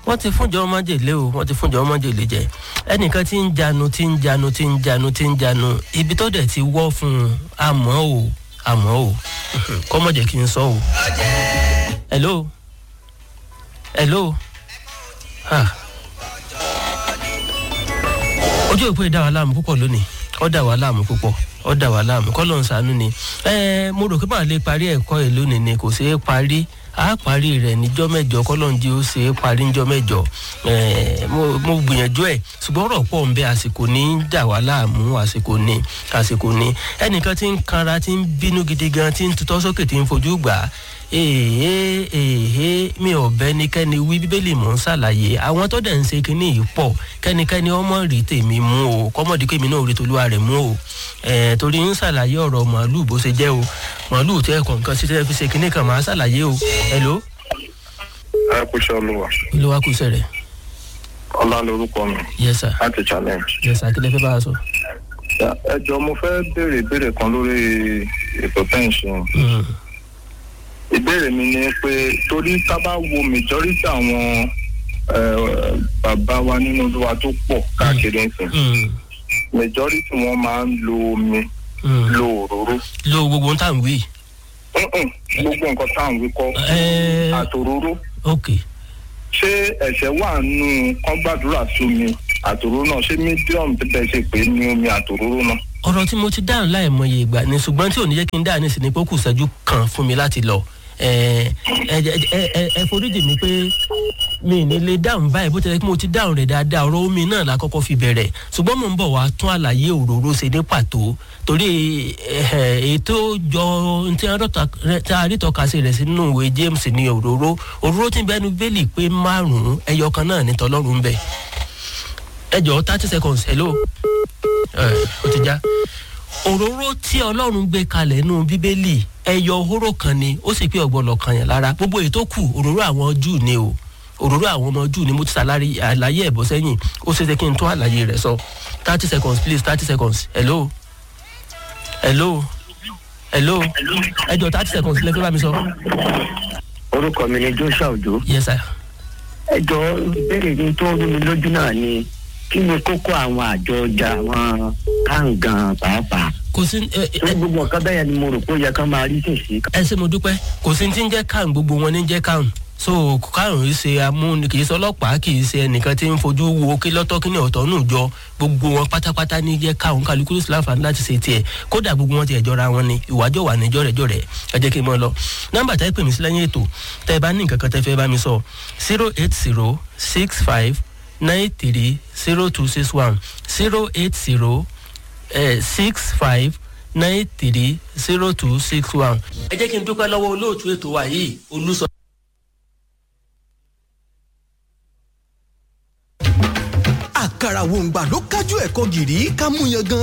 wọ́n ti fúnjọ májèlé o wọ́n ti fúnjọ májèlé jẹ ẹnìkan tí ń janu tí ń janu tí ń janu tí ń janu ibi tó dẹ̀ ti wọ́ fún un àmọ́ o àmọ́ o kọ́mọ̀jẹ̀ kí n sọ o. hello hello ah. ojú òpó ìdá wa láàmú púpọ̀ lónìí ó dà wá láàmú púpọ̀ ó dà wá láàmú kọ́ ló ń sànú ni ẹ mo rò pé màá lè parí ẹ̀kọ́ ẹ̀ lónìí ni kò ṣeé parí a parí rẹ̀ níjọ́ mẹ́jọ kọ́lọ́njì ó ṣe é parí níjọ́ mẹ́jọ mo gbìyànjú ẹ̀ ṣùgbọ́n ọ̀rọ̀ pọ̀ ń bẹ àsìkò ní í dà wá láàmú àsìkò ní àsìkò ní ẹnìkan tí ń kanra tí ń bínú gidi gan tí ń tutọ́ sókè tí ń fojú gbà á èhé èhé mi ò bẹ́nikẹ́ni wí bíbélì mò ń ṣàlàyé àwọn tó dẹ̀ ń ṣe kínní yìí pọ̀ kẹ́nikẹ́ni ọmọ rí tèmi mú o kọ́mọ̀dé pé mi náà rí tolúwa rẹ̀ mú o torí ń ṣàlàyé ọ̀rọ̀ màálù bó ṣe jẹ́ o màálù tẹ́ kọ̀ọ̀kan sí tẹ́ fi ṣe kínní kan máa ṣàlàyé o hello. ẹ kú iṣẹ́ olúwa. olúwa kú iṣẹ́ rẹ̀. ọlá lorúkọ mi. yes sir. láti challenge. yes sir kí lẹ fẹ́ bá a sọ. ẹ jọ mo fẹ́ béèrè ìbéèrè kan lórí ètò tẹ́ǹsìn ìbéèrè mi ni pé torí tá bá wo majority àwọn bàbá wa nínú olúwa tó pọ̀ káàkiri nsìn majority wọn máa ń lo omi lo òróró. lo gbogbo tá à ń wí. gbogbo nǹkan tá à ń wí kọ́ àtòróró. ok. ṣé ẹ̀ṣẹ̀ wà nù kán gbàdúrà sí omi àtòróró náà ṣé medium tẹ́ ṣe pé ní omi àtòróró náà ọ̀rọ̀ tí mo ti dáhùn láìmọye ìgbà ni ṣùgbọ́n tí ò ní jẹ́ kí n dáhùn nísìnyí pé ó kù sẹ́jú kan fún mi láti lọ ẹ ẹ foríjì mi pé mi ní lè dáhùn báyìí bó ti rẹ kí mo ti dáhùn rẹ̀ dáadáa ọ̀rọ̀ omi náà la kọ́kọ́ fi bẹ̀rẹ̀ ṣùgbọ́n mo ń bọ̀ wá tún àlàyé òróró ṣe ní pàtó torí ètò jọ tí a rí tọ́ka sí rẹ̀ sínú ìwé james ní òróró òróró tí bẹ́ẹ̀ ni bẹ́ẹ̀lì pé márùn-ún ẹyọ kan náà ní tọ́lọ́run bẹ́ẹ̀ ẹ jọ thirty seconds hello ó ti já òróró tí ọlọ́run gbé kalẹ̀ nínú bíbélì ẹyọ hóró kan ni ó sì pé ọ̀gbọ́nọ̀ kan yẹn lára gbogbo èyí tó kù òróró àwọn júù ni o òróró àwọn ọmọ júù ni mo ti ṣàlàyé àlàyé ẹ̀bọ sẹ́yìn ó ṣe é ṣe kí n tó àlàyé rẹ̀ sọ thirty seconds please thirty seconds hello hello hello ẹ jọ thirty seconds lẹ́fẹ́ bá mi sọ. orúkọ mi ni joshua ojo. yes sir. ẹ jọ ìbéèrè mi tó rú mi lójú náà ni kí ni kókó àwọn àjọ ọjà àwọn káǹgàn pàápàá. kò sí ẹ ní gbogbo nǹkan bẹ́ẹ̀ ni mo rò pé ó yẹ kán máa rí sèṣì. ẹ ṣe mo dúpẹ́ kò sí ti ń jẹ́ káàrùn gbogbo wọn ní jẹ́ káàrùn so káàrùn yìí ṣe amúni kì í ṣe ọlọ́pàá kì í ṣe ẹnìkan tí ń fojú wo kí lọ́tọ́ kí ní ọ̀tọ̀ nù jọ gbogbo wọn pátápátá ní jẹ́ káàrùn kálukú ló sì láǹfààní láti ṣe tiẹ̀ kódà gbogbo wọn ti ẹ̀jọ́ ra wọn ni ìwájọ́ wà níjọ́ rẹ̀ jọ́ rẹ̀ ẹ jẹ́ kí n mọ́ lọ nọ́mbà tẹ́ pè mí sí lẹ́yìn ètò tẹ́ ẹ bá ní nǹkan kan tẹ́ fẹ́ bá mi sọ zero eight zero six five nine three zero two six one zero eight zero six five nine three zero two six one. ẹ jẹ́ kí n dúpẹ́ lọ́wọ́ olóòtú ètò wa yìí olùsọ. àkàrà wòǹgbà ló kájú ẹ̀kọ́ gìrì ká mú yan gan.